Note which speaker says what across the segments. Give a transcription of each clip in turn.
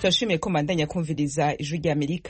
Speaker 1: turashimiye ko mandanya kumviriza ijwi rya amerika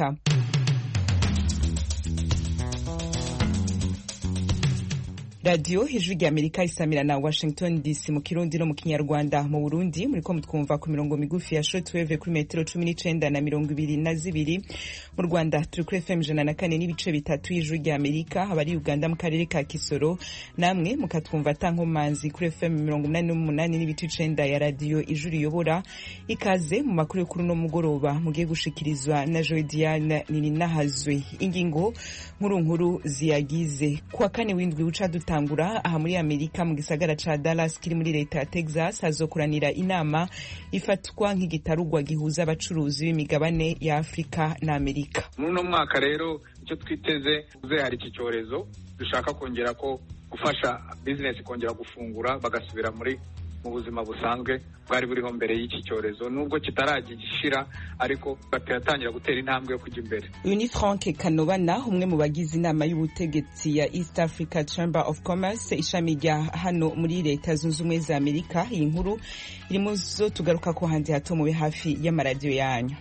Speaker 1: radiyo ijwi rya amerika isamira na washington dc mu kirundi no mu kinyarwanda mu burundi muriko mutwumva ku mirongo migufi ya shortwave kuri metero cumi n'icenda na mirongo ibiri na zibiri mu rwanda turi kuri fm ijana na kane n'ibice bitatu y'ijwi rya amerika abari uganda mu karere ka kisoro namwe mukatwumva atankomanzi kuri fm mirongo umunani n'umunani n'ibice icenda ya radiyo ijwi riyobora ikaze mu makuru yo kuri uno mugoroba mugiye gushikirizwa na joy diane nininahazwe ingingo nkuru nkuru ziyagize kuwa kane w'indwi uca duta gutangura aha muri amerika mu gisagara ca dallas kiri muri leta ya texas hazokuranira inama ifatwa nk'igitarugwa gihuza abacuruzi b'imigabane ya afurika na amerika
Speaker 2: muri uno mwaka rero icyo twiteze uze hari iki cyorezo dushaka kongera ko gufasha bizinesi kongera gufungura bagasubira muri mu buzima busanzwe bwari buriho mbere y'iki cyorezo nubwo kitaragishira ariko batatangira gutera intambwe yo kujya imbere
Speaker 1: uyu ni frank kanobana umwe mu bagize inama y'ubutegetsi ya east africa chamber of commerce ishami rya hano muri leta zunze ubumwe za amerika iyi nkuru iri mu zo tugaruka ko hanze hato mube hafi y'amaradiyo yanyu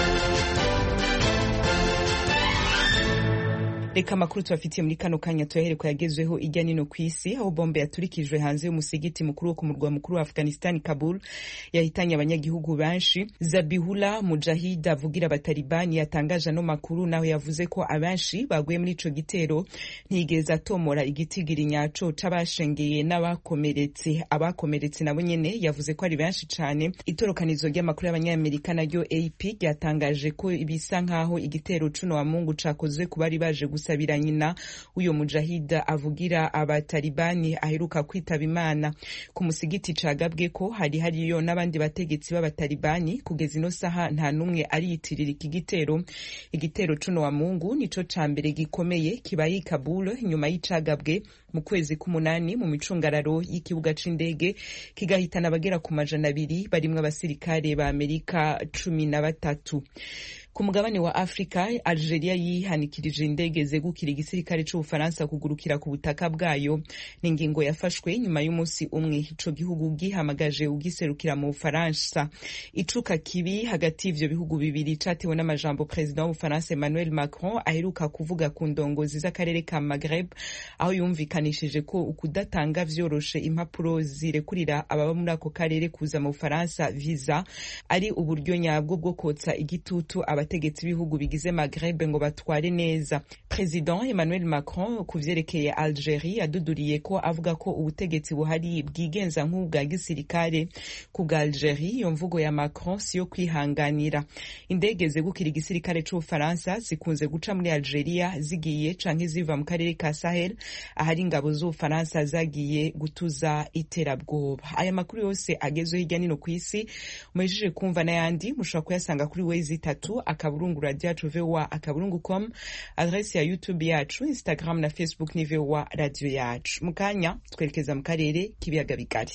Speaker 1: reka amakuru tubafitiye muri kano kanya tuyahere ko yagezweho ijya nino ku isi aho bombe yaturikijwe hanze y'umusigiti mukuru wo ku murwa mukuru wa afghanistan kabul yahitanye abanyagihugu benshi zabihula mujahid avugira abatalibani yatangaje ano makuru naho yavuze ko abenshi baguye muri ico gitero ntiyigeze atomora igitigiri nyaco c'abashengeye n'abakomeretse abakomeretse nabo nyene yavuze ko ari benshi cane itorokanizo ry'amakuru y'abanyamerika naryo ap ryatangaje ko bisa nk'aho igitero cuno wa mungu cakozwe ku bari baje gusabira nyina uyo mujahida avugira abatalibani aheruka kwitaba imana ku musigiti cagabwe ko hari hariyo n'abandi bategetsi b'abatalibani kugeza ino saha nta n'umwe ariyitirira iki gitero igitero cuno wa mungu nico ca mbere gikomeye kibaye i kabul nyuma y'icagabwe mu kwezi k'umunani mu micungararo y'ikibuga c'indege kigahitana abagera ku majana abiri barimwo abasirikare ba amerika cumi na batatu ku mugabane wa afurika algeria yihanikirije indege zegukira igisirikare c'ubufaransa kugurukira ku butaka bwayo ni ingingo yafashwe nyuma y'umunsi umwe ico gihugu gihamagaje ugiserukira mu bufaransa icuka kibi hagati y'ivyo bihugu bibiri catewe n'amajambo perezida w'ubufaransa emmanuel macron aheruka kuvuga ku ndongozi z'akarere ka maghreb aho yumvikanishije ko ukudatanga vyoroshe impapuro zirekurira ababa muri ako karere kuza mu bufaransa visa ari uburyo nyabwo bwo kotsa igitutu abategetsi b'ibihugu bigize Maghreb ngo batware neza President Emmanuel Macron ku vyerekeye Algerie yaduduriye ko avuga ko ubutegetsi buhari bwigenza nk'ubwa gisirikare ku bwa Algerie iyo mvugo ya Macron siyo kwihanganira indege zegukira igisirikare c'Ubufaransa zikunze guca muri Algeria zigiye canke ziva mu karere ka Sahel ahari ingabo z'Ubufaransa zagiye gutuza iterabwoba aya makuru yose agezweho hirya nino ku isi mubijije kumva n'ayandi mushobora kuyasanga kuri wezi itatu akaburungu radio yacu voa akaburungu com adresi ya youtube yacu instagram na facebook ni voa radio yacu mu kanya twerekeza mu karere k'ibiyaga bigari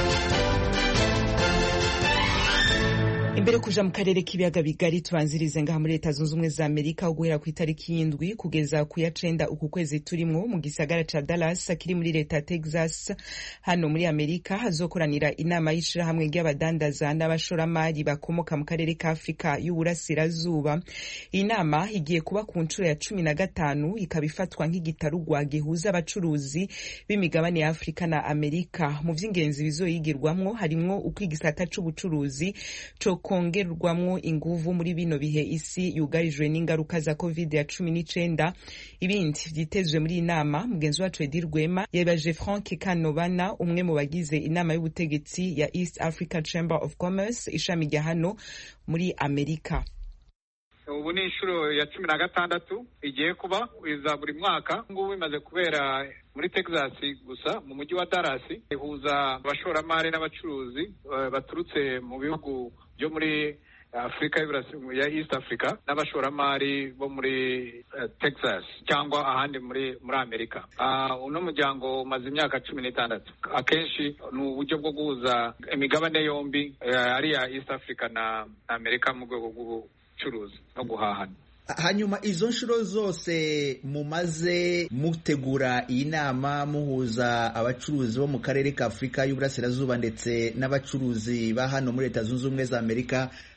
Speaker 1: imbere kuja mu karere k'ibiyaga bigari tubanzirize ngaha muri leta zunze ubumwe za amerika guhera ku itariki y'indwi kugeza ku ya cenda uku kwezi turimwo mu gisagara ca dallas kiri muri leta ya texas hano muri amerika hazokoranira inama y'ishirahamwe ry'abadandaza n'abashoramari bakomoka mu karere ka afurika y'uburasirazuba iyi nama igiye kuba ku nshuro ya cumi na gatanu ikaba ifatwa nk'igitarugwa gihuza abacuruzi b'imigabane ya afurika na amerika mu vy'ingenzi bizoyigirwamwo harimwo uko igisata c'ubucuruzi co kongerwamwo inguvu muri bino bihe isi yugarijwe n'ingaruka za covid ya cumi n'icenda ibindi vyitezwe muri iyi nama mugenzi wacu edi rwema yabaje frank kanobana umwe mu bagize inama y'ubutegetsi ya east africa chamber of commerce ishami rya hano muri amerika
Speaker 2: ubu ni inshuro ya cumi na gatandatu igiye kuba iza buri mwaka ngubu imaze kubera muri texas gusa mu mujyi wa dallas ihuza abashoramari n'abacuruzi baturutse mu bihugu byo muri afurika ya east africa n'abashoramari bo muri texas cyangwa ahandi muri muri amerika uno muryango umaze imyaka cumi n'itandatu akenshi ni uburyo bwo guhuza imigabane yombi ari iya east africa na amerika mu rwego rw'ubucuruzi no guhahana
Speaker 3: hanyuma izo nshuro zose mumaze mutegura iyi nama muhuza abacuruzi bo mu karere ka afurika y'uburasirazuba ndetse n'abacuruzi ba hano muri leta zunze ubumwe za amerika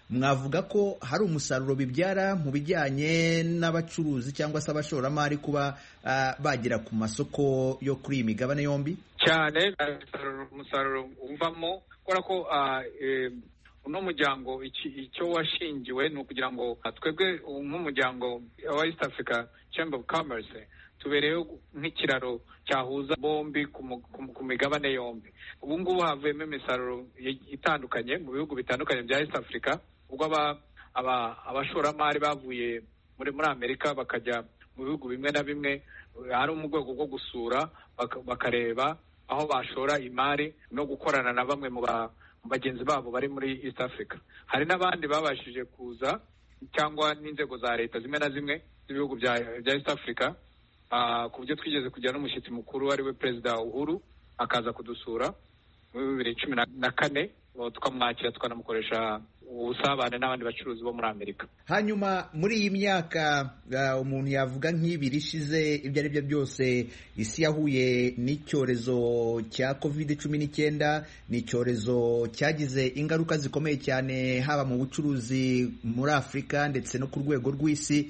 Speaker 3: mwavuga ko hari umusaruro bibyara mu bijyanye n'abacuruzi cyangwa se abashoramari kuba bagera ku masoko yo kuri iyi migabane yombi
Speaker 2: cyane umusaruro uvamo kubera ko uno muryango icyo washingiwe ni ukugira ngo twebwe nk'umuryango wa east africa chamber of commerce tubereyeho nk'ikiraro cyahuza bombi ku migabane yombi ubu ngubu havuyemo imisaruro itandukanye mu bihugu bitandukanye bya east africa ubwo abashoramari bavuye muri muri amerika bakajya mu bihugu bimwe na bimwe ari mu rwego rwo gusura bakareba aho bashora imari no gukorana na bamwe mu bagenzi babo bari muri east africa hari n'abandi babashije kuza cyangwa n'inzego za leta zimwe na zimwe z'ibihugu bya east africa ku buryo twigeze kujya n'umushyitsi mukuru ari we perezida uhuru akaza kudusura muri bibiri cumi na kane tukamwakira tukanamukoresha ubusabane n'abandi bacuruzi bo muri amerika
Speaker 3: hanyuma muri iyi myaka umuntu yavuga nk'ibiri ishize ibyo ari byo byose isi yahuye n'icyorezo cya covid cumi n'icyenda ni icyorezo cyagize ingaruka zikomeye cyane haba mu bucuruzi muri afurika ndetse no ku rwego rw'isi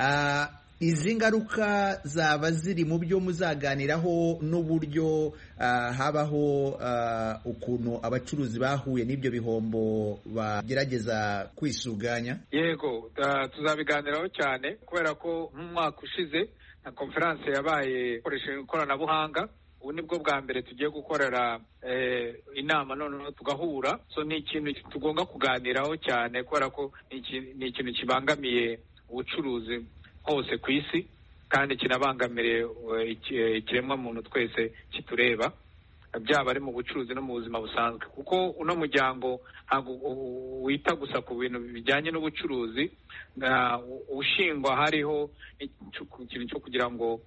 Speaker 3: izi ngaruka zaba ziri mu byo muzaganiraho n'uburyo habaho ukuntu abacuruzi bahuye n'ibyo bihombo bagerageza kwisuganya
Speaker 2: yego tuzabiganiraho cyane kubera ko nk'umwaka ushize na konferanse yabaye ikoresheje ikoranabuhanga ubu ni bwo bwa mbere tugiye gukorera inama noneho tugahura so ni ikintu tugomba kuganiraho cyane kubera ko ni ikintu kibangamiye ubucuruzi hose ku isi kandi kinabangamire ikiremwa muntu twese kitureba byaba ari mu bucuruzi no mu buzima busanzwe kuko uno muryango ntabwo wita gusa ku bintu bijyanye n'ubucuruzi ushingwa hariho ikintu cyo kugira ngo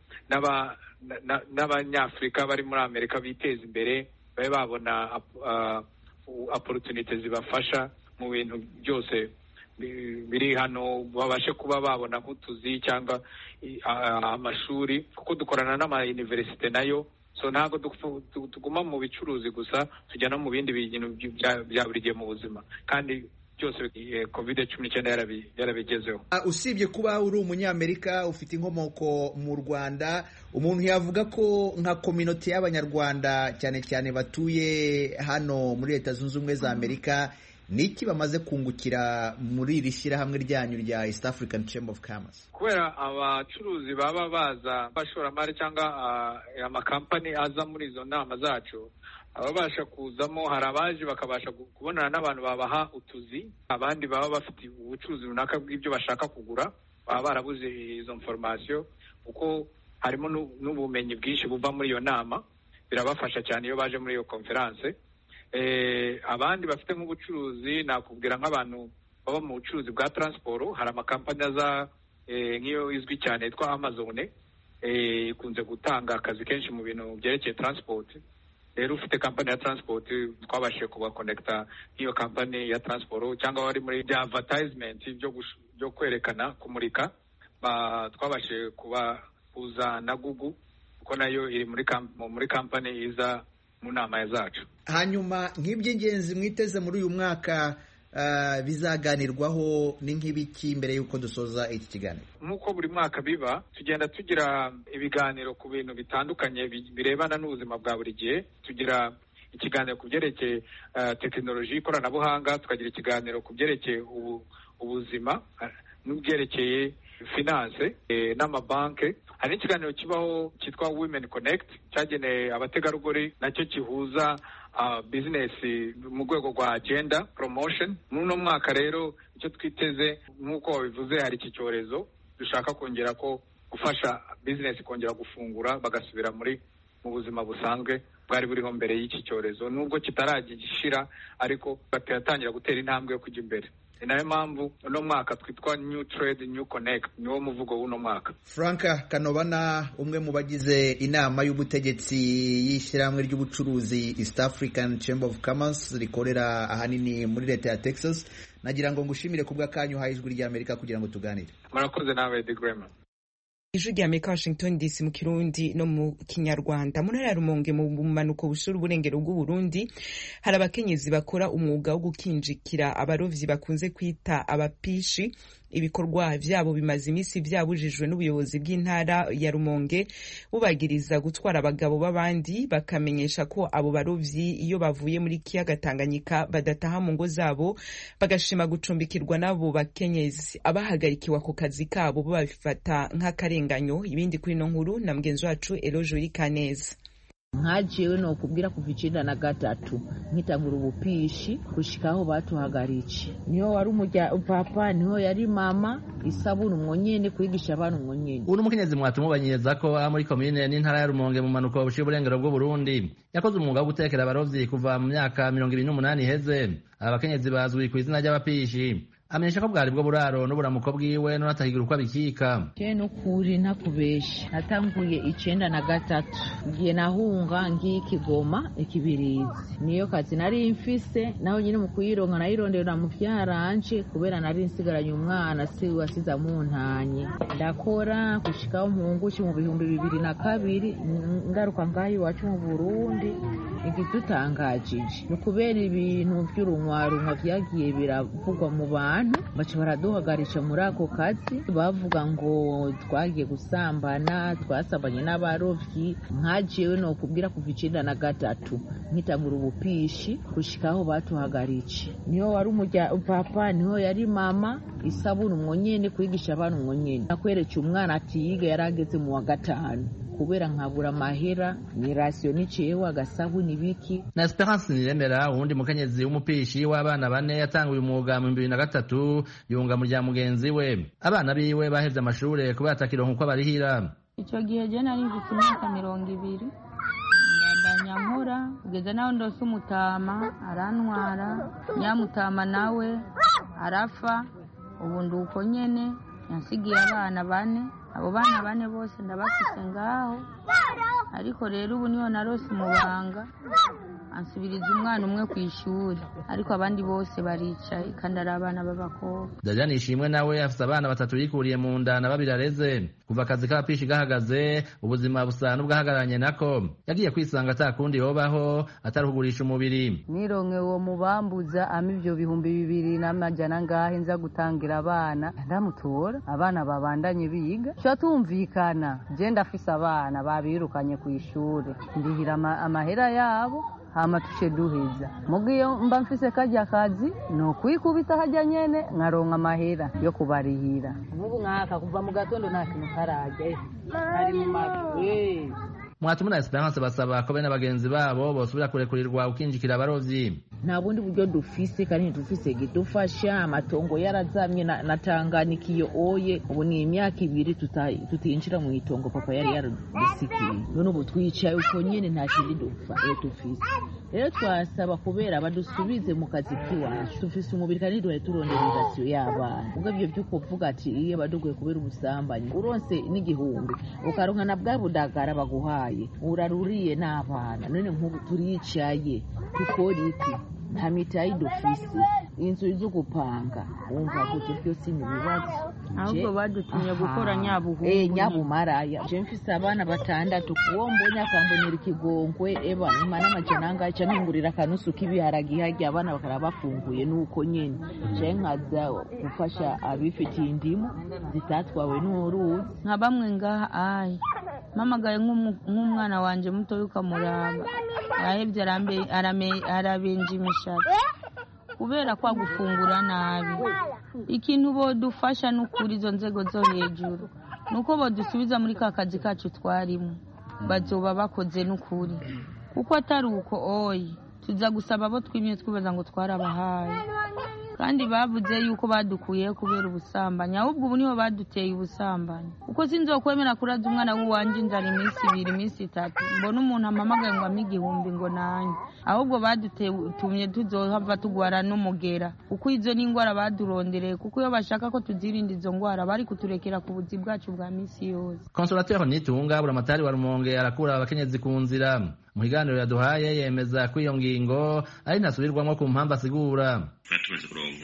Speaker 2: n'abanyafurika bari muri amerika biteze imbere babe babona opportunity zibafasha mu bintu byose biri hano babashe kuba babona nk'utuzi cyangwa amashuri kuko dukorana n'amayuniverisite nayo so ntabwo tuguma mu bicuruzi gusa tujya no mu bindi bintu bya buri gihe mu buzima kandi byose covid cumi n'icyenda yarabigezeho
Speaker 3: usibye kuba uri umunyamerika ufite inkomoko mu rwanda umuntu yavuga ko nka kominoti y'abanyarwanda cyane cyane batuye hano muri leta zunze ubumwe za amerika ni iki bamaze kungukira muri iri shyirahamwe ryanyu rya east african chamber of commerce
Speaker 2: kubera abacuruzi baba baza abashoramari cyangwa amakampani aza muri izo nama zacu ababasha kuzamo hari abaje bakabasha kubonana n'abantu babaha utuzi abandi baba bafite ubucuruzi runaka bw'ibyo bashaka kugura baba barabuze izo foromasiyo kuko harimo n'ubumenyi bwinshi buva muri iyo nama birabafasha cyane iyo baje muri iyo konferanse abandi bafite nk'ubucuruzi nakubwira nk'abantu baba mu bucuruzi bwa taransiporo hari amakampani aza nk'iyo izwi cyane yitwa amazone ikunze gutanga akazi kenshi mu bintu byerekeye taransipoti rero ufite kampani ya taransipoti twabashije kubakonekita nk'iyo kampani ya taransiporo cyangwa wari muri bya advatayizimenti byo kwerekana kumurika twabashije kubahuza na gugu kuko nayo iri muri kampani iza mu nama zacu
Speaker 3: hanyuma nk'iby'ingenzi mwiteze muri uyu mwaka bizaganirwaho ni nk'ibiki mbere y'uko dusoza iki kiganiro
Speaker 2: nk'uko buri mwaka biba tugenda tugira ibiganiro ku bintu bitandukanye birebana n'ubuzima bwa buri gihe tugira ikiganiro ku byerekeye tekinoloji ikoranabuhanga tukagira ikiganiro ku byerekeye ubuzima n'ibyerekeye finance n'amabanki hari n'ikiganiro kibaho cyitwa women connect cyagenewe abategarugori nacyo gihuza bizinesi mu rwego rwa agenda promotion muri uno mwaka rero icyo twiteze nk'uko wabivuze hari iki cyorezo dushaka kongera ko gufasha bizinesi kongera gufungura bagasubira muri mu buzima busanzwe bwari buriho mbere y'iki cyorezo nubwo kitaragishira ariko batatangira gutera intambwe yo kujya imbere ni nayo mpamvu uno mwaka twitwa new trade new connect niwo muvugo w'uno mwaka
Speaker 3: franka kanobana umwe mu bagize inama y'ubutegetsi y'ishyirahamwe ry'ubucuruzi east african chamber of commerce rikorera ahanini muri leta ya texas nagira ngo ngushimire ku bw'akanyu uhaye ijwi ry'amerika kugira ngo tuganire
Speaker 2: murakoze nawe de grema
Speaker 1: ijwi rya amerika washington dc mu kirundi no mu kinyarwanda mu ntara ya rumonge mu bumanuko bushira uburengero bw'uburundi hari abakenyezi bakora umwuga wo gukinjikira abarovyi bakunze kwita abapishi ibikorwa vyabo bimaze iminsi vyabujijwe n'ubuyobozi bw'intara ya rumonge bubagiriza gutwara abagabo b'abandi bakamenyesha ko abo barovyi iyo bavuye muri kiyaga tanganyika badataha mu ngo zabo bagashima gucumbikirwa n'abo bakenyezi abahagarikiwe ako kazi kabo bo babifata nk'akarenganyo ibindi kuri ino nkuru na mugenzi wacu eloje urikaneza
Speaker 4: nkajewe nokubwira kuva icenda na gatatu nkitangura ubupishi gushika aho batuhagaritse niho wari umurya papa niho yari mama isabuni umwo nyene kwigisha abana umwo nyene
Speaker 5: uno mukenyezi mwatumubanyiriza ko aha muri komine n'intara ya rumonge mu manuko buciye uburengero bw'uburundi yakoze umwuga wo gutekera abarovyi kuva mu myaka mirongo ibiri n'umunani iheze aba bakenyezi bazwi ku izina ry'abapishi amenyesha ko bwari bwo buraro n'uburamuko bwiwe n'unatahigira uko abikika
Speaker 4: je nukuri ntakubesha natanguye icenda na gatatu ngiye nahunga ngiye ikigoma ikibirizi niyo kazi nari mfise naho nyine mu kuyironka nayirondera mu vyaranje kubera nari nsigaranye umwana si wasize amuntanye ndakora gushikaho mpungushi mu bihumbi bibiri na kabiri ngaruka ngaho iwacu mu burundi igidutangajije ni ukubera ibintu vy'urunwarunwa vyagiye biravugwa mu bantu baca baraduhagarisha muri ako kazi bavuga ngo twagiye gusambana twasambanye n'abarovyi nkajewe nokubwira kuva icenda na gatatu nkitangura ubupishi gushika aho batuhagaritse niho wari umurya papa niho yari mama isabuni umwo nyene kwigisha abana umwo nyene nakweretse umwana atiyiga yari ageze mu wa gatanu kubera nkabura amahera ni rasiyo niciyeho agasabuni biki
Speaker 5: na esperance niremera uwundi mukenyezi w'umupishi w'abana bane yatanguye umwuga mu bibiri na gatatu yunga mu rya mugenzi we abana biwe bahevye amashure kubera atakironka uko abarihira
Speaker 6: ico gihe je nari mfise imyaka mirongo ibiri ndandanya nkora kugeza naho ndose umutama arantwara nyamutama nawe arafa ubu ndi uko nyene yansigiye abana bane abo bana bane bose ndabafise ngaho ariko rero ubu niho narose umubanga ansubiriza umwana umwe ku ishuri ariko abandi bose baricaye kandi ari abana b'abakobwa
Speaker 5: dajani ishimwe nawe afise abana batatu yikuriye mu nda na babiri areze kuva akazi k'abapishi gahagaze ubuzima busa n'ubwahagararanye nako yagiye kwisanga ata kundi yobaho atari kugurisha umubiri
Speaker 7: nironke uwo mubambuza ama ivyo bihumbi bibiri n'amajana ngahe nza gutangira abana ndamutora abana babandanye biga tuba tumvikana je ndafise abana babirukanye ku ishuri ndihira amahera yabo hama tuce duheza mugiyo mba mfise karya kazi ni ukwikubita harya nyene nkaronka amahera yo kubarihira nk'ubu nkaka kuva mu gatondo nta kintu kararya ari mu mavi
Speaker 5: mwatuma na esperance basaba ko bene bagenzi babo bosubira kurekurirwa ukinjikira abarovyi
Speaker 4: nta bundi buryo dufise kandi ntidufise gidufasha amatongo yarazamye na Tanganyika iyo oye ubu ni imyaka ibiri tutinjira mu itongo papa yari yaradusikiye none ubu twicaye uko nyene nta kindi dufise rero twasaba kubera badusubize mu kazi k'iwacu dufise umubiri kandi duhaye turondera irasiyo y'abana ubwo ivyo vy'uko uvuga ati iyo baduguye kubera ubusambanyi uronse n'igihumbi ukaronka na bwa budagara baguhaye uraruriye n'abana none nk'ubu turicaye dukora iki nta mitayi dufise inzu zo gupanga wumva gute byose ni ibibazo
Speaker 6: ahubwo badutumye gukora nyabuhungu
Speaker 4: eh nyabumaraya je mfise abana batandatu uwo mbonye akambonera ikigongwe eba imana amajana angahe ca mpingurira akanusu k'ibiharagi harya abana bakaba bafunguye nuko nyene je nkaza gufasha abifitiye indimu zitatwawe n'uruzi
Speaker 6: nka bamwe ngaha ayi mpamagaye nk'umwana wanje mutoya ukamuraba arahevye arabenja imishatsi kubera kwa gufungura nabi ikintu bodufasha n'ukuri izo nzego zo hejuru nuko bodusubiza muri ka kazi kacu twarimo bazoba bakoze n'ukuri kuko atari uko oyi tuza gusaba abo twimye twibaza ngo twarabahaye kandi bavuze yuko badukuyeho kubera ubusambanyi ahubwo ubu niho baduteye ubusambanyi kuko sinzokwemera kuraza umwana w'uwanje inzara iminsi ibiri iminsi itatu mbona umuntu ampamagaye ngo ampe igihumbi ngo nanjye ahubwo badutumye tuzohava tugwara n'umugera kuko izo ni indwara badurondereye kuko iyo bashaka ko tuzirinda izo ndwara bari kuturekera ku buzi bwacu bwa minsi yose
Speaker 5: konsolateri nitunga buramatari wa rumonge arakura abakenyezi ku nzira mu kiganiro yaduhaye yemeza ko iyo ngingo ari ntasubirwamo ku mpamvu asigura
Speaker 8: tuba tumaze kuronka imanza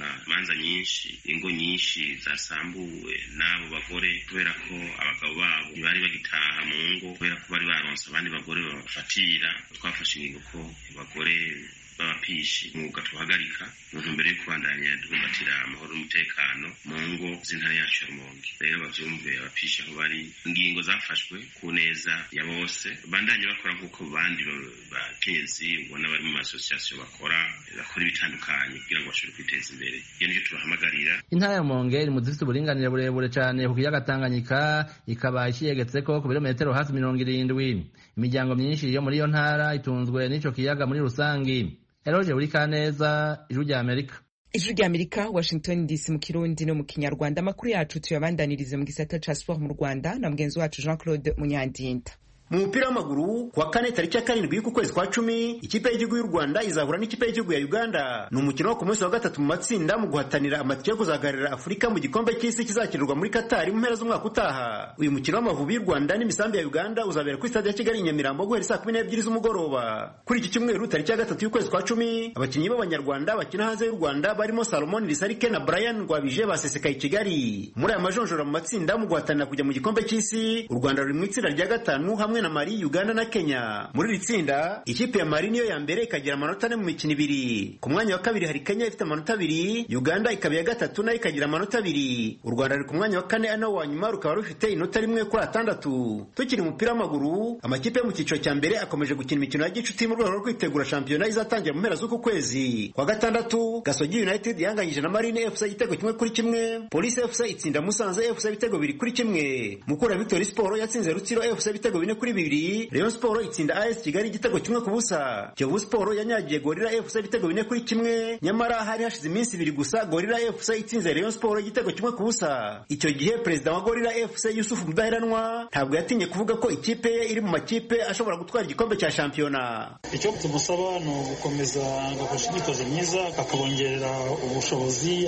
Speaker 8: imanza nyinshi ingo nyinshi zasambuwe n'abo bagore kubera ko abagabo babo ntibari bagitaha mu ngo kubera ko bari baronse abandi bagore babafatira twafashe ingingo ko abagore b'abapishi umwuga tuhagarika mu ntumbero yo kubandanya duhumbatira amahoro n'umutekano mu ngo z'intara yacu ya rumonge rero bavyumve abapishi aho bari ingingo zafashwe ku neza ya bose bandanye bakora nk'uko bandi bakenyezi ubona bari mu masosiyasiyo bakora bakora ibitandukanye kugira ngo bashobore kwiteza imbere iyo nicyo tubahamagarira
Speaker 5: intara ya rumonge iri mu zifite uburinganire burebure cane ku kiyaga tanganyika ikaba iciyegetseko ku birometero hafi mirongo irindwi imiryango myinshi yo muri iyo ntara itunzwe n'ico kiyaga muri rusangi eroje buri kaneza ijwi rya amerika
Speaker 1: ijwi rya amerika washington dc mu kirundi no mu kinyarwanda amakuru yacu tuyabandanirize mu gisata ca sport mu rwanda na mugenzi wacu jean claude munyandinda
Speaker 9: mu mupira w'amaguru kuwa kane tariki ya karindwi y'uku kwezi kwa cumi ikipe y'igihugu y'u rwanda izahura n'ikipe y'igihugu ya uganda ni umukino wo ku munsi wa gatatu mu matsinda mu guhatanira amatike yo kuzahagararira afurika mu gikombe cy'isi kizakinirwa muri katari mu mpera z'umwaka utaha uyu mukino w'amavubi y'u rwanda n'imisambi ya uganda uzabera kuri stade ya kigali i nyamirambo guhera saa kumi n'ebyiri z'umugoroba kuri iki cyumweru tariki ya gatatu y'ukwezi kwa cumi abakinnyi b'abanyarwanda bakina hanze y'u rwanda barimo salomon risarike na brian rwabije basesekaye i kigali muri aya majonjora mu matsinda mu guhatanira kujya mu gikombe cy'isi u rwanda ruri mu itsinda rya gatanu hamwe na Mali, Uganda na Kenya. Muri iri tsinda, ikipe ya Mali niyo ya mbere ikagira amanota ane mu mikino ibiri. Ku mwanya wa kabiri hari Kenya ifite amanota abiri, Uganda ikaba iya gatatu nayo ikagira amanota abiri. U Rwanda ruri ku mwanya wa kane ari nawo wa nyuma rukaba rufite inota rimwe kuri atandatu. Tukiri mu mupira w'amaguru, amakipe yo mu cyiciro cya mbere akomeje gukina imikino ya gicuti mu rwego rwo kwitegura shampiyona izatangira mu mpera z'uku kwezi. Kwa gatandatu, Gasogi United yanganyije na Marine FC igitego kimwe kuri kimwe, Police FC itsinda Musanze FC ibitego bibiri kuri kimwe. Mukura Victory Sport yatsinze Rutsiro FC ibitego bine kuri bibiri Rayon Sport itsinda AS Kigali igitego kimwe ku busa Kiyovu Sport yanyagiye Gorilla FC ibitego bine kuri kimwe nyamara hari hashize iminsi ibiri gusa Gorilla FC itsinze Rayon Sport igitego kimwe ku busa icyo gihe perezida wa Gorilla FC Yusuf Mudaheranwa ntabwo yatinye kuvuga ko ikipe ye iri mu makipe ashobora gutwara igikombe cya shampiyona
Speaker 10: icyo tumusaba ni ugukomeza agakoresha imyitozo myiza akabongerera ubushobozi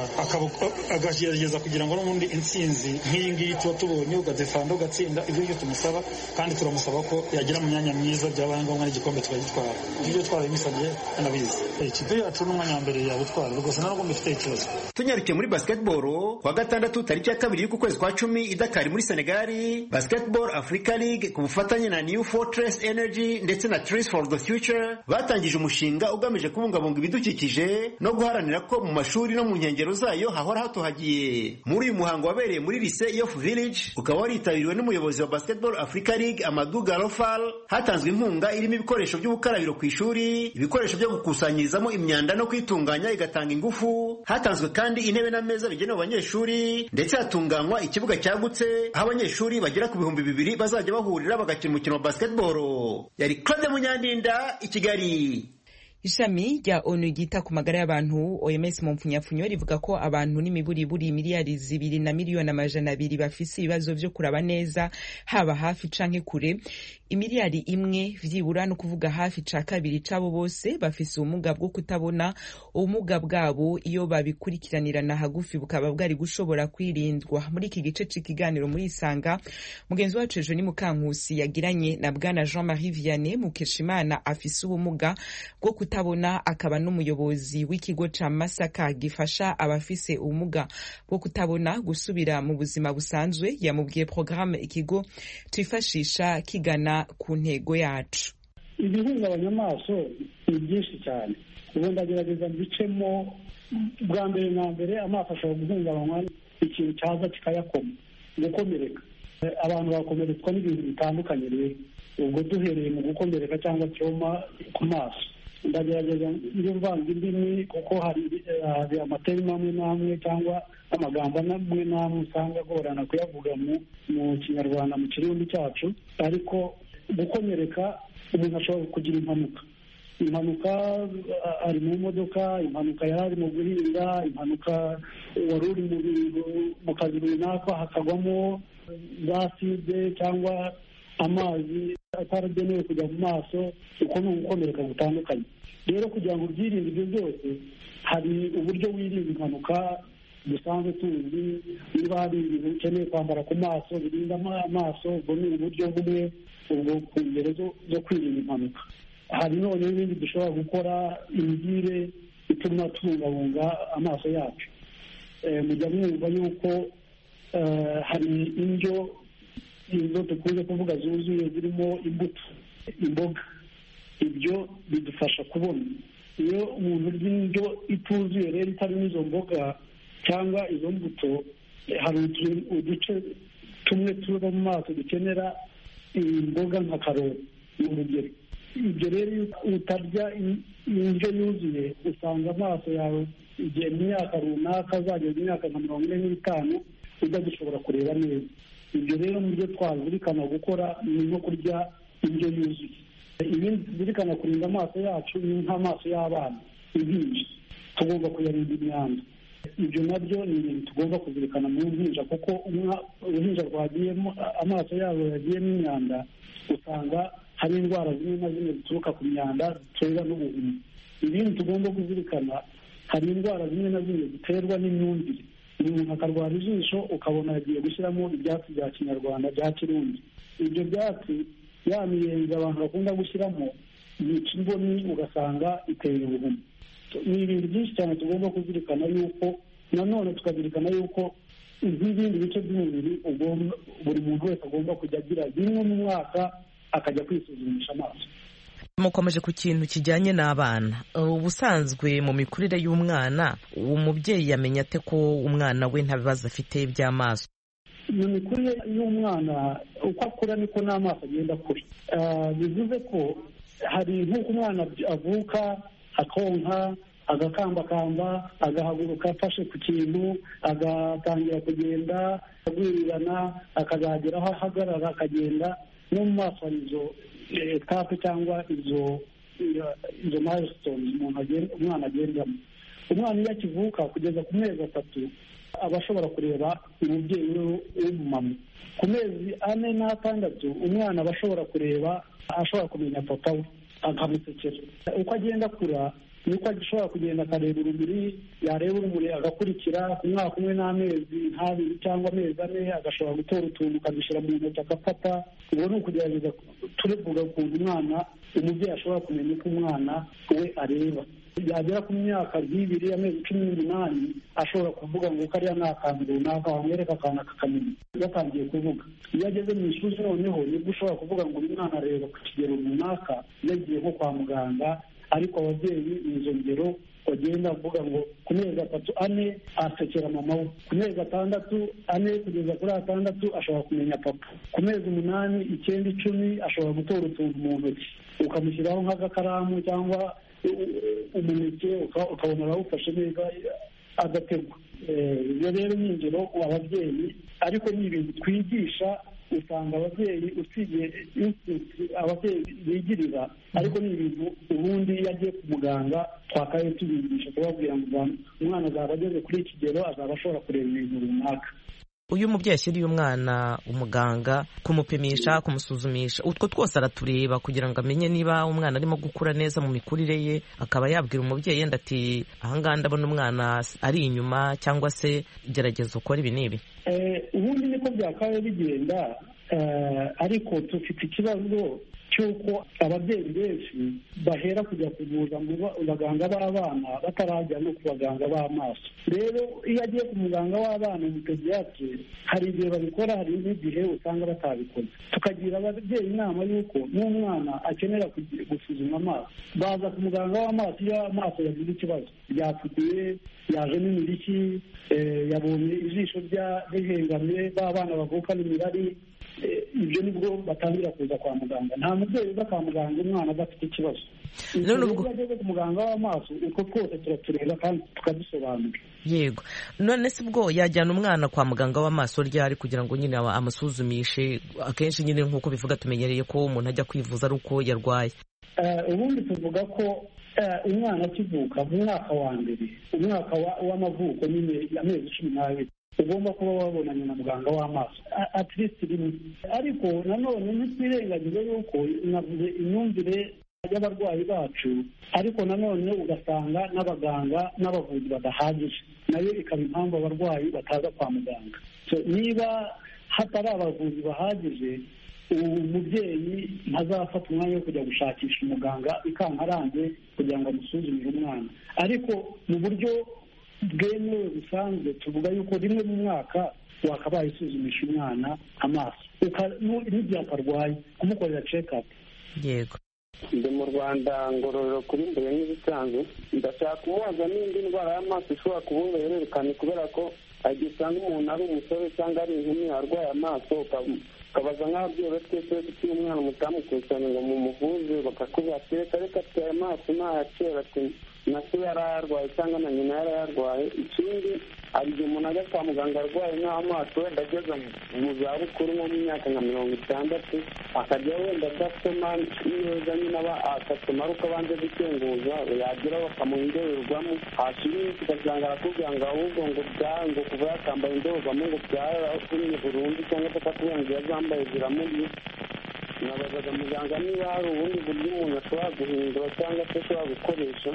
Speaker 10: akagerageza kugira ngo n'ubundi intsinzi nk'iyi ngiyi tuba tubonye ugadefanda ugatsinda ibyo ngibyo tumusaba kandi turamusaba ko yagira mu myanya myiza byabaye ngombwa n'igikombe tukagitwara ibyo twarabimusabye anabizi ikipe yacu n'umwanya wa mbere yawutwara rwose ntabwo mbifite ikibazo
Speaker 9: tunyarukiye muri basketball kuwa gatandatu tariki ya kabiri y'uku kwezi kwa cumi i Dakar muri Senegali Basketball Africa League ku bufatanye na New Fortress Energy ndetse na Trees for the Future batangije umushinga ugamije kubungabunga ibidukikije no guharanira ko mu mashuri no mu nkengero zayo hahora hatohagiye muri uyu muhango wabereye muri Lycée Yoff Village ukaba waritabiriwe n'umuyobozi wa Basketball Africa League Amadou Garofal hatanzwe inkunga irimo ibikoresho by'ubukarabiro ku ishuri ibikoresho byo gukusanyirizamo imyanda no kwitunganya igatanga ingufu hatanzwe kandi intebe n'ameza bigenewe abanyeshuri ndetse hatunganywa ikibuga cyagutse aho abanyeshuri bagera ku bihumbi bibiri bazajya bahurira bagakina umukino wa basketball yari Claude Munyandinda i Kigali
Speaker 1: ishami rya onu ryita ku magara y'abantu oms mu mpfunyapfunyo rivuga ko abantu n'imiburiburi miliyari zibiri na miliyoni amajana abiri bafise ibibazo vyo kuraba neza haba hafi canke kure imiliyari imwe vyibura no kuvuga hafi ca kabiri c'abo bose bafise ubumuga bwo kutabona ubumuga bwabo iyo babikurikiranirana hagufi bukaba bwari gushobora kwirindwa muri iki gice c'ikiganiro muri isanga mugenzi wacu ejo ni mukankusi yagiranye na bwana jean marie vianney mukeshimana afise ubumuga bwo kutabona akaba n'umuyobozi w'ikigo ca masaka gifasha abafise ubumuga bwo kutabona gusubira mu buzima busanzwe yamubwiye porogaramu ikigo twifashisha kigana ku ntego yacu
Speaker 11: ibihungabanya amaso ni byinshi cyane ubu ndagerageza mbicemo bwa mbere na mbere amaso ashobora guhungabanywa ikintu cyaza kikayakoma gukomereka abantu bakomeretswa n'ibintu bitandukanye rero ubwo duhereye mu gukomereka cyangwa cyoma ku maso ndagerageza iyo mvanga indimi kuko hari amaterima amwe n'amwe cyangwa amagambo amwe n'amwe usanga agorana kuyavuga mu kinyarwanda mu kirundi cyacu ariko gukomereka umuntu ashobora kugira impanuka impanuka ari mu modoka impanuka yari ari mu guhinga impanuka wari uri mu kazi runaka hakagwamo za side cyangwa amazi ataragenewe kujya mu maso uko ni ugukomereka gutandukanye rero kugira ngo ubyirinde ibyo byose hari uburyo wirinda impanuka dusanzwe tuzi niba hari ibintu ukeneye kwambara ku maso birinda amaso ubwo ni uburyo bumwe ubwo ku ngero zo kwirinda impanuka hari noneho ibindi dushobora gukora imigire ituma tubungabunga amaso yacu mujya mwumva yuko hari indyo izo dukunze kuvuga zuzuye zirimo imbuto imboga ibyo bidufasha kubona iyo umuntu urya indyo ituzuye rero itarimo izo mboga cyangwa izo mbuto hari uduce tumwe tuba mu maso dukenera imboga nka karoti ni urugero ibyo rero iyo utarya indyo yuzuye usanga amaso yawe igihe mu myaka runaka azageza imyaka nka mirongo ine n'itanu udagishobora kureba neza ibyo rero mu byo twazirikana gukora ni nko kurya indyo yuzuye ibindi tuzirikana kurinda amaso yacu ni nk'amaso y'abana impinja tugomba kuyarinda imyanda ibyo nabyo ni ibintu tugomba kuzirikana mu mpinja kuko uruhinja rwagiyemo amaso yabo yagiyemo imyanda usanga hari indwara zimwe na zimwe zituruka ku myanda ziterwa n'ubuhumyi ibindi tugomba kuzirikana hari indwara zimwe na zimwe ziterwa n'imyumvire umuntu akarwara ijisho ukabona yagiye gushyiramo ibyatsi bya kinyarwanda bya kirundi ibyo byatsi ya miyenzi abantu bakunda gushyiramo yica imboni ugasanga iteye ubuhumyi ni ibintu byinshi cyane tugomba kuzirikana yuko nanone tukazirikana yuko nk'ibindi bice by'umubiri buri muntu wese agomba kujya agira rimwe mu mwaka akajya kwisuzumisha amaso
Speaker 12: mukomeje ku kintu kijyanye n'abana ubusanzwe mu mikurire y'umwana umubyeyi yamenya ate ko umwana we nta bibazo afite by'amaso
Speaker 11: mu mikurire y'umwana uko akura niko n'amaso agenda akura bivuze ko hari nk'uko umwana avuka akonka agakambakamba agahaguruka afashe ku kintu agatangira kugenda agwirirana akazagera aho ahagarara akagenda no mu maso hari izo etape cyangwa izo izo milestone umwana agendamo umwana iyo akivuka kugeza ku mezi atatu aba ashobora kureba umubyeyi we w'umumama ku mezi ane n'atandatu umwana aba ashobora kureba ashobora kumenya papa we akamusekera uko agenda akura niko ashobora kugenda akareba urumuri yareba urumuri agakurikira ku mwaka umwe n'amezi nk'abiri cyangwa amezi ane agashobora gutora utuntu akadushyira mu ntoki agafata ubu ni ukugerageza turevuga ukuntu umwana umubyeyi ashobora kumenya uko umwana we areba yagera ku myaka nk'ibiri amezi cumi n'umunani ashobora kuvuga ngo kariya ni akantu runaka wamwereka akantu akakamenya yatangiye kuvuga iyo ageze mu ishuri noneho nibwo ushobora kuvuga ngo uyu mwana areba ku kigero runaka yagiye nko kwa muganga ariko ababyeyi ni izo ngero bagenda bavuga ngo ku mezi atatu ane asekera mama we ku mezi atandatu ane kugeza kuri atandatu ashobora kumenya papa ku mezi umunani icyenda icumi ashobora gutora utuntu mu ntoki ukamushyiraho nk'agakaramu cyangwa umuneke ukabona arawufashe neza agategwa ibyo rero ni ingero ababyeyi ariko ni ibintu twigisha usanga ababyeyi usibye ababyeyi bigirira ariko ni ibintu ubundi iyo agiye ku muganga twakaye tubigisha kubabwira ngo umwana azaba ageze kuri iki kigero azaba ashobora kureba ibintu runaka
Speaker 12: uyu mubyeyi ashyiriye umwana umuganga kumupimisha kumusuzumisha utwo twose aratureba kugira ngo amenye niba umwana arimo gukura neza mu mikurire ye akaba yabwira umubyeyi yenda ati ahangaha ndabona umwana ari inyuma cyangwa se gerageza ukora ibi n'ibi
Speaker 11: ubundi niko byakabaye bigenda ariko dufite ikibazo cy'uko ababyeyi benshi bahera kujya kuvuza mu baganga b'abana batarajya no ku baganga b'amaso rero iyo agiye ku muganga w'abana umupediyatire hari igihe babikora hari n'igihe usanga batabikoze tukagira ababyeyi inama y'uko n'umwana akenera gusuzuma amaso baza ku muganga w'amaso iyo amaso yagize ikibazo ryatukuye yajemo imiriki yabonye ijisho rihengamye ba bana bavukana imirari ibyo nibwo batangira kuza kwa muganga nta mubyeyi uza kwa muganga umwana adafite ikibazo iyo ageze ku muganga w'amaso utwo twose turatureba kandi tukadusobanura
Speaker 12: yego none se ubwo yajyana umwana kwa muganga w'amaso ryari kugira ngo nyine amusuzumishe akenshi nyine nk'uko bivuga tumenyereye ko umuntu ajya kwivuza ari uko yarwaye
Speaker 11: ubundi tuvuga ko umwana akivuka mu mwaka wa mbere umwaka w'amavuko nyine amezi cumi n'abiri ugomba kuba wabonanye na muganga w'amaso atirisiti rimwe ariko nanone ntitwirengagize yuko navuze imyumvire y'abarwayi bacu ariko nanone ugasanga n'abaganga n'abavuzi badahagije nayo ikaba impamvu abarwayi bataza kwa muganga niba hatari abavuzi bahagije umubyeyi ntazafata umwanya wo kujya gushakisha umuganga ikankarange kugira ngo amusuzumire umwana ariko mu buryo bwemewe busanzwe tuvuga yuko rimwe mu mwaka wakabaye usuzumisha umwana amaso n'igihe akarwaye kumukorera cekapu
Speaker 12: yego
Speaker 13: ndi mu rwanda ngororero kuri mbere nk'ibisanzwe ndashaka kumubaza n'indi ndwara y'amaso ishobora kuba uruhererekane kubera ko igihe usanga umuntu ari umusore cyangwa ari inkumi arwaye amaso ukabaza nk'ababyeyi twese dufite umwana mutamukusanya ngo mumuvuze bakakubwira ati reka reka atwaye amaso ntayakera ati na se yari ayarwaye cyangwa na nyina yari ayarwaye ikindi hari igihe umuntu ajya kwa muganga arwaye nk'amaso wenda ageze mu zabukuru nko mu myaka nka mirongo itandatu akajya wenda adasoma neza nyine aba agasoma ari uko abanze gukenguza yagira bakamuha indorerwamo hashira iminsi ugasanga arakubwira ngo ahubwo ngo byawe ngo kuva yakambaye indorerwamo ngo byarakumye burundu cyangwa se akakubwira ngo yazambaye ziramuriye nabazaga muganga niba hari ubundi buryo umuntu ashobora guhindura cyangwa se ashobora gukoresha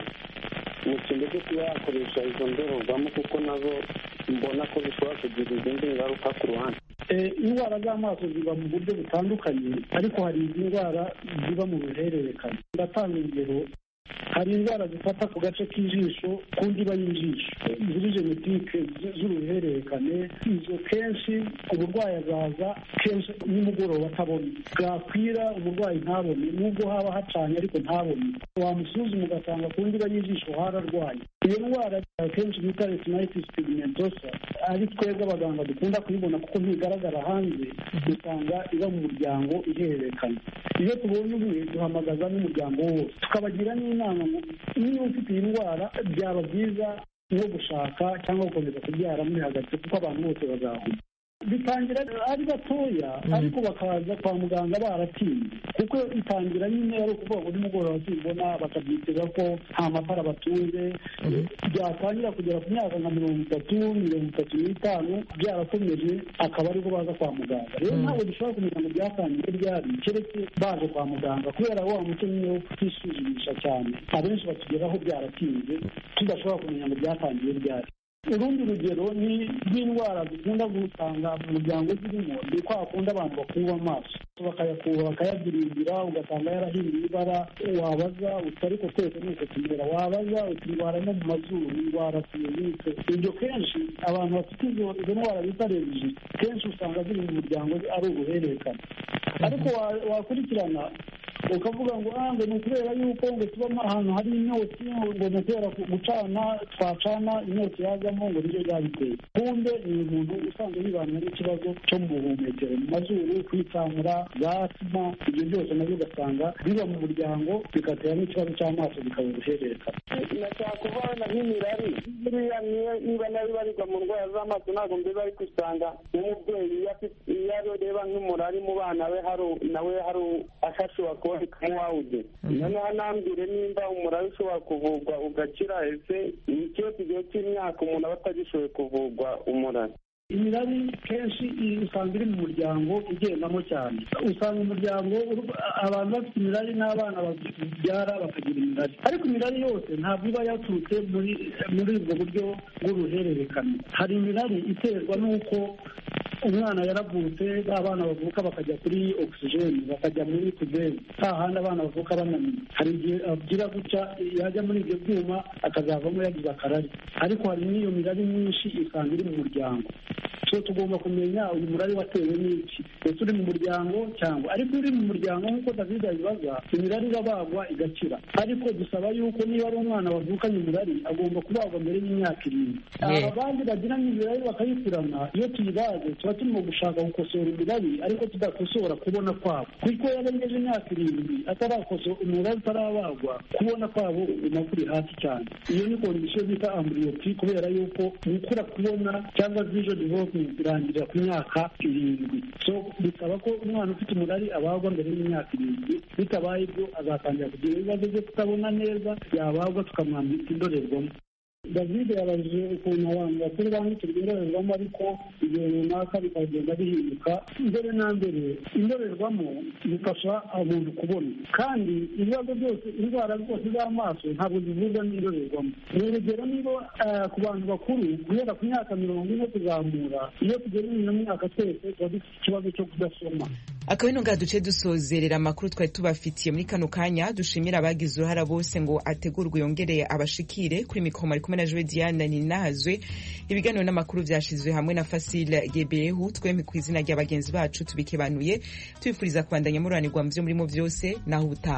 Speaker 13: mu kintu cyo kuba yakoresha izo ndorerwamo kuko nazo mbona ko zishobora kugira izindi ngaruka ku ruhande
Speaker 11: indwara z'amaso ziba mu buryo butandukanye ariko hari izi ndwara ziba mu ruhererekane ndatanga urugero hari indwara zifata ku gace k'ijisho ku ndiba y'ijisho ziri genetike z'uruhererekane izo kenshi uburwayi azaza kenshi nimugoroba atabona bwakwira umurwayi ntabone nubwo haba hacanye ariko ntabone wamusuzuma ugasanga ku ndiba y'ijisho hararwaye iyo ndwara akenshi bita retinitis pigmentosa ari twebwe abaganga dukunda kuyibona kuko ntigaragara hanze usanga iba mu muryango ihererekana iyo tubonye umwe duhamagaza n'umuryango wose tukabagira n'inama ngo niba ufite iyi ndwara byaba byiza no gushaka cyangwa gukomeza kubyara muri hagati kuko abantu bose bazahura bitangira ari batoya ariko bakaza kwa muganga baratinze kuko itangira nyine ari ukuvuga ngo nimugoroba simbona bakabyitega ko nta matara batunze byatangira kugera ku myaka nka mirongo itatu mirongo itatu n'itanu byarakomeje akaba aribwo baza kwa muganga rero ntabwo dushobora kumenya ngo byatangiye ryari keretse baje kwa muganga kubera wa muco nyine wo kutisuzumisha cyane abenshi batugeraho byaratinze tudashobora kumenya ngo byatangiye ryari urundi rugero ni rw'indwara dukunda gusanga mu muryango zirimo ni kwa kundi abantu bakuba amaso bakayakuba bakayabyiringira ugasanga yarahinduye ibara wabaza uti ariko twese ni uko tumera wabaza uti ndwara no mu mazuru indwara tuyibitse ibyo kenshi abantu bafite izo ndwara bita rebiji kenshi usanga ziri mu muryango ari uruhererekane ariko wakurikirana ukavuga ngo ngo ni ukubera yuko ngo tubamo ahantu hari imyotsi ngo ni ukubera gucana twacana imyotsi yazamo ngo nibyo byabiteye kumbe ni umuntu usanzwe yibana n'ikibazo cyo mu buhumekero mu mazuru kwitsamura za asima ibyo byose nabyo ugasanga biba mu muryango bigatera n'ikibazo cy'amaso bikaba uruhererekane
Speaker 13: nashaka kuvana nk'imirari buriya niba nayo ibarirwa mu ndwara z'amaso ntabwo mbiba ariko usanga nk'umubyeyi iyo areba nk'umurari mu bana be nawe hari ashobora kuba nk'uwawude noneho anambwire nimba umurari ushobora kuvurwa ugakira ese ni ikihe kigihe cy'imyaka umuntu aba atagishoboye kuvurwa umurari
Speaker 11: imirari kenshi usanga iri mu muryango igendamo cyane usanga umuryango abantu bafite imirari n'abana babyara bakagira imirari ariko imirari yose ntabwo iba yaturutse muri muri ubwo buryo bw'uruhererekane hari imirari iterwa n'uko umwana yaravutse ba bana bavuka bakajya kuri ogisijeni bakajya muri tuberi nta handi abana bavuka bananiwe hari igihe agira gutya yajya muri ibyo byuma akazavamo yagize akarari ariko hari n'iyo mirari myinshi isanga iri mu muryango so tugomba kumenya uyu murari watewe n'iki ese uri mu muryango cyangwa ariko uri mu muryango nk'uko david abibaza imirari irabagwa igakira ariko dusaba yuko niba ari umwana wavukanye umurari agomba kubagwa mbere y'imyaka irindwi abandi bagiranye imirari bakayikurana iyo tuyibaze tuba turimo gushaka gukosora imirari ariko tudakosora kubona kwabo kuko yarengeje imyaka irindwi atarakosora umurari utarabagwa kubona kwabo uguma kuri hasi cyane iyo ni kondisiyo bita amburiyopi kubera yuko gukura kubona cyangwa vision development irangirira ku myaka irindwi so bisaba ko umwana ufite umurari abagwa mbere y'imyaka irindwi bitabaye ibyo azatangira kugira ibibazo byo kutabona neza yabagwa tukamwambika indorerwamo david yabajije ukuntu abantu bakuru bambukirwa indorerwamo ariko igihe runaka bikagenda bihinduka mbere na mbere indorerwamo zifasha umuntu kubona kandi ibibazo byose indwara zose z'amaso ntabwo zivurwa n'indorerwamo ni urugero niba ku bantu bakuru guhera ku myaka mirongo ine kuzamura iyo tugeze mu myaka twese tuba dufite ikibazo cyo kudasoma
Speaker 1: akaba ino ngaha duce dusozerera amakuru twari tubafitiye muri kano kanya dushimira abagize uruhara bose ngo ategurwe yongereye abashikire kuri mikoro ari kumwe na jowe diane ninahazwe ibiganiro n'amakuru vyashizwe hamwe na fasile gebehu twemye ku izina rya bagenzi bacu tubikebanuye tubifuriza kubandanya mururanirwa mu vyo murimo vyose naho ubutaha